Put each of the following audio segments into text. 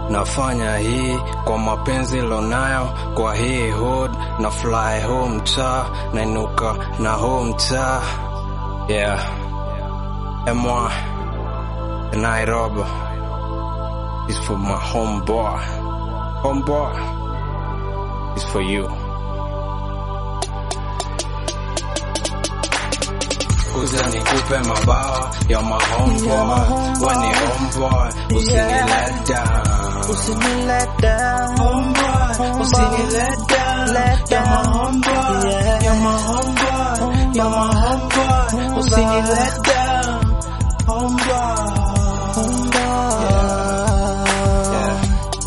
Nafanya hii kwa mapenzi lonayo kwa hii hood na fly home mtaa nainuka na home mtaa yeah Emwa Nairobi is for my homeboy homeboy is for you kuja nikupe mabawa ya my homeboy wani homeboy usini let down Usini let down. homeboy usini let down Let ya my down. homeboy Yeah. ya my homeboy ya my homeboy usini let down homeboy yeah.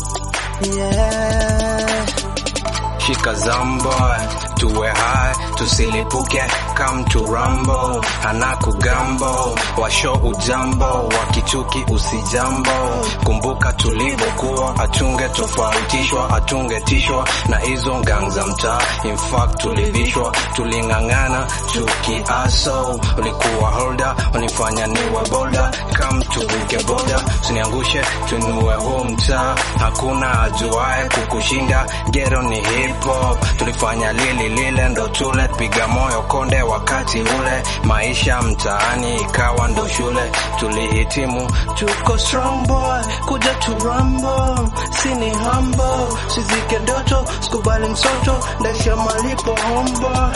Yeah. Shika zambo tuwe high tusilipuke come to rumble anakugambo washo ujambo wakichuki usijambo kumbuka tulivyokuwa atunge tofautishwa atungetishwa na hizo gang za mtaa in fact tulivishwa tuling'ang'ana tukiaso ulikuwa holder unifanya niwe boda come tuvuke boda usiniangushe tunue huu mtaa hakuna ajuae kukushinda gero ni hip hop tulifanya lili lile ndo tule piga moyo konde wakati ule maisha mtaani ikawa ndo shule tulihitimu tuko strong boy kuja tu rumble sini humble sizike doto sikubali msoto ndasha malipo homeboy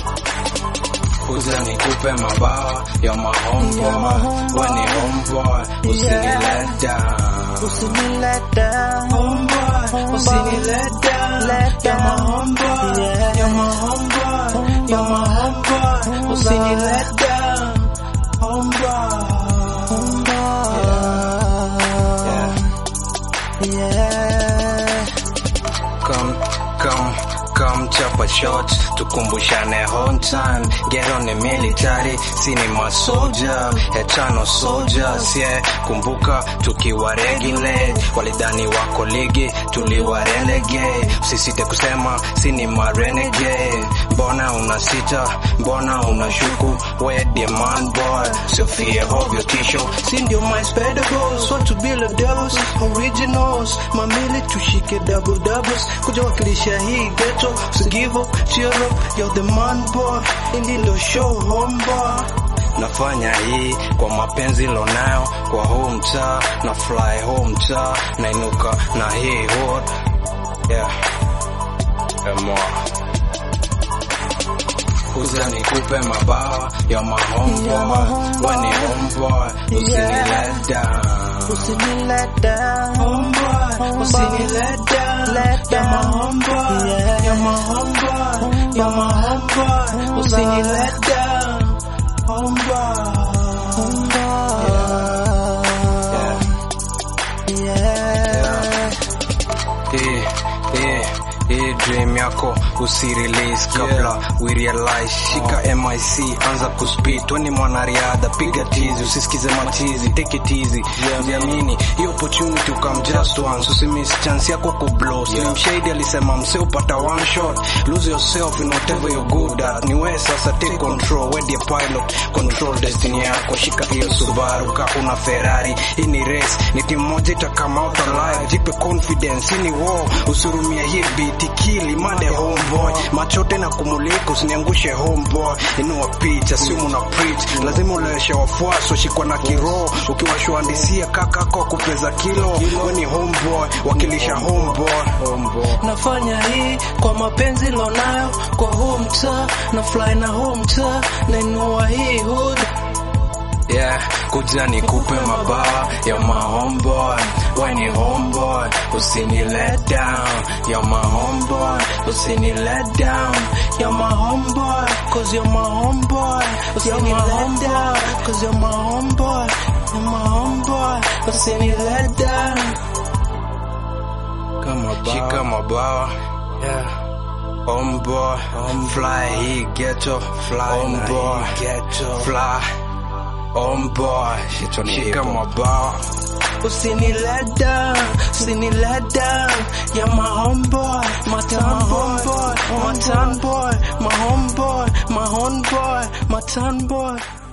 kuja nikupe mabawa ya mahomboy weni homeboy usini Yeah. let down Usini let down. homeboy usini let down Let ya down. mahomboy Yeah. ya mahomboy ya mahomboy usini let down homeboy yeah. Yeah. come come come chapa shots tukumbushane home time get on the military sini masoja etano soldiers yeah kumbuka tukiwa regulate walidhani wako ligi tuliwa relegate usisite kusema sini marenegade mbona unasita mbona unashuku we demand boy sofie hovyo tisho si ndio my spadables what to build a devils originals mamili tushike double doubles kuja wakilisha hii ghetto so give up cheer up you're the man boy ili ndo show home boy nafanya hii kwa mapenzi lonayo kwa huu mtaa na fly home mtaa nainuka na hii hood yeah Emwa. kuja nikupe mabawa ya mahomboy weni homeboy usini Yeah. let down Usini let down. homeboy usini let down Let ya down. mahomboy Yeah. ya mahomboy ya mahomboy usini let down homeboy yeah. Yeah. hii hii hii dream yako usirelease kabla we realize shika mic anza kuspit weni mwanariadha piga tizi usisikize matizi take it easy jiamini hii opportunity ukam just once usimiss chance yako kublow slim shady alisema mse upata one shot lose yourself in whatever you're good at ni wewe sasa take control we the pilot control destiny yako shika hiyo subaru ka una ferrari hii ni race ni timu moja itakama out alive jipe confidence hii ni war usurumia hii beat kili made homeboy machote na kumulika usiniangushe homeboy inua picha simu na preach lazima uleweshe wafuasi washikwa na kiroho ukiwashuandisia kakako kupeza kilo we ni homeboy wakilisha homeboy nafanya hii kwa mapenzi lonayo kwa huu mtaa na fly na huu mtaa nainua hii hood Yeah, kuja nikupe mabawa ya my homeboy when you homeboy usini let down you're my homeboy usini let down you're my homeboy cause you're my homeboy usini let down cause you're my homeboy you're my homeboy usini let down kama bawa shika mabawa yeah Homeboy, fly hii ghetto, fly homeboy, ghetto, fly homeboy, shika mabawa usini let down, usini let down, yeah my homeboy, my town homeboy, my town boy, my homeboy, my homeboy, my town boy.